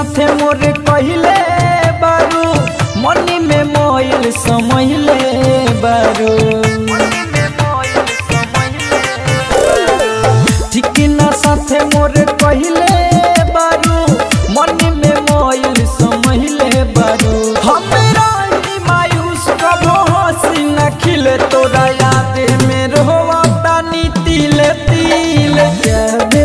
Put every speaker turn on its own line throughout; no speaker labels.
साथे मोर कहिले बारू मनी में मोइल समहिले बारू ठीक ना साथे मोर कहिले बारू मनी में मोइल समहिले बारू हमरा ही मायूस कबो हंसी न खिले तोरा याद में रोवा तानी तिले तिले जाबे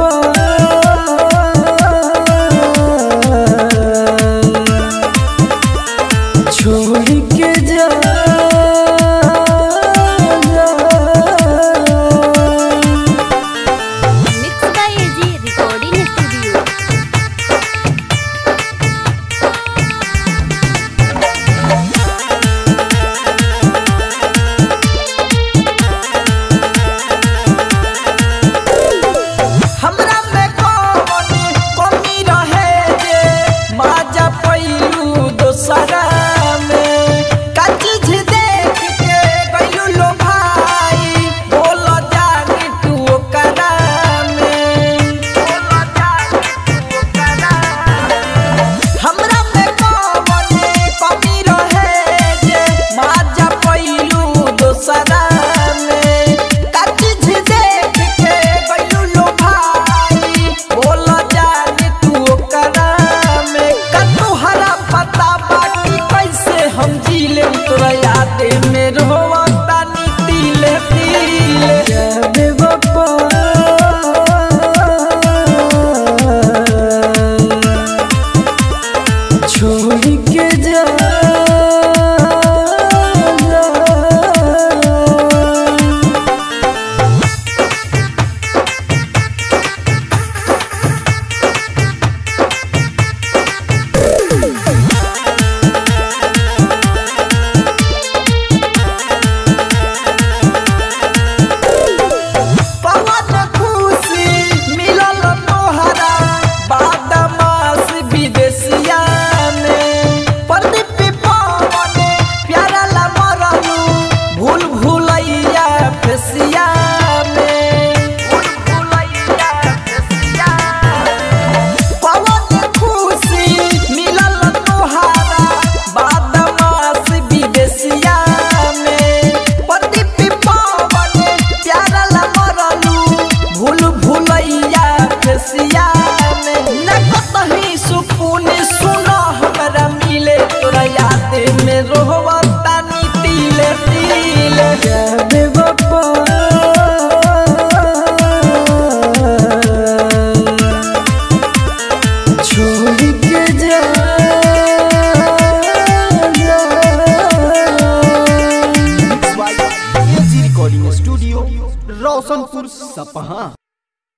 बापा छोड़ के जा
mix by AG recording studio
हमरा में कौन कमी रहे जे माजा पैलू दोसरा में का चीज देख के गइलू लो भाई बोल जानी तू ओकरा में बोल जानी तू ओकरा हमरा में कौन कमी रहे जे माजा पैलू दोसरा में का चीज देख के गइलू लो भाई बोल जानी तू ओकरा में का तुहरा पता बाकी कैसे हम जीले तोरा याद में रोवा तानी तिले तिले जाबे बापा छोड़ के जा पवन खुशी मिलल तोहरा बादमास विदेशिया में प्रदीप पवन प्यारा ला मरलू भूल भूलैया फेसिया में भूल भूलैया फेसिया पवन खुशी मिलल तोहारा बादमास विदेशिया में प्रदीप पवन प्यारा ला मरलू भूल भूलैया फेसिया में न कतही सुकून सुन हमरा मिले तोरा याद में रोवा तानी तिले तिले जाबे बापा छोड़ के जा
एजी रिकॉर्डिंग स्टूडियो रोशनपुर सपहा